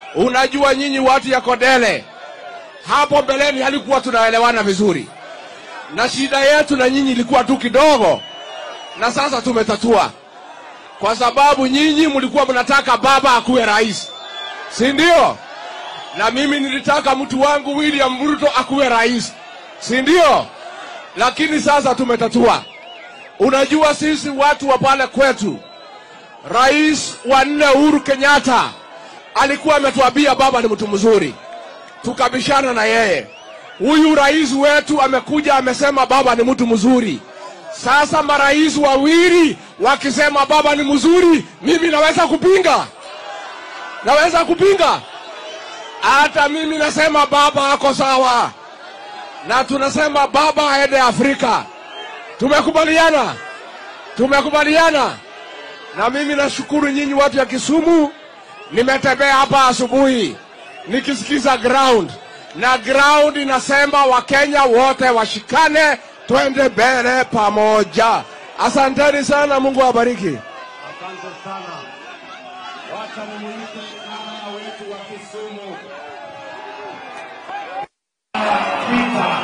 Unajua nyinyi watu ya Kodele, hapo mbeleni halikuwa tunaelewana vizuri, na shida yetu na nyinyi ilikuwa tu kidogo, na sasa tumetatua, kwa sababu nyinyi mlikuwa mnataka baba akuwe rais, si ndio? Na mimi nilitaka mtu wangu William Ruto akuwe rais, si ndio? Lakini sasa tumetatua. Unajua sisi watu wa pale kwetu, rais wa nne Uhuru Kenyatta alikuwa ametuambia baba ni mtu mzuri, tukabishana na yeye. Huyu rais wetu amekuja amesema baba ni mtu mzuri. Sasa marais wawili wakisema baba ni mzuri, mimi naweza kupinga? Naweza kupinga? Hata mimi nasema baba ako sawa, na tunasema baba aende Afrika. Tumekubaliana, tumekubaliana. Na mimi nashukuru nyinyi watu ya Kisumu, nimetembea hapa asubuhi nikisikiza ground, na ground inasema Wakenya wote washikane, twende mbele pamoja. Asanteni sana, Mungu awabariki. Asante sana. Wacha nimuite mama wetu wa Kisumu. Peter.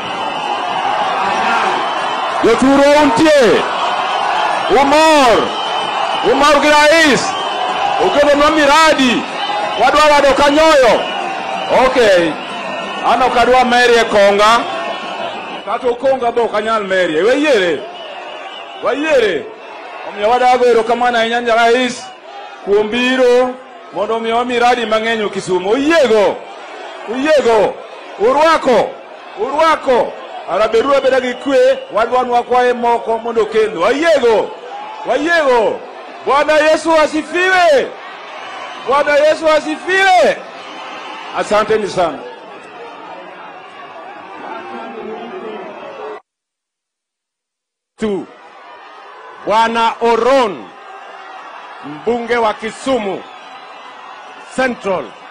Joturo untie. Umor. Umor gi rais. Okelonwa miradi. Wadwa wado kanyoyo. Okay. An ok adwa merie konga. Kata okonga be ok anyal merie. Wayiere. Wayiere. Omiyo wadago erokamano ahinya ne rais kuom biro mondo omiyowa miradi mang'eny e Kisumu. Oyiego. Oyiego. Urwako. Urwako. Araberu abeda gi kwe, wadwa wakwaye moko mondo okelnu. Wayiego. Wayiego. Bwana Yesu asifiwe. Bwana Yesu asifiwe. Asanteni sana. tu Bwana Oron, mbunge wa Kisumu Central,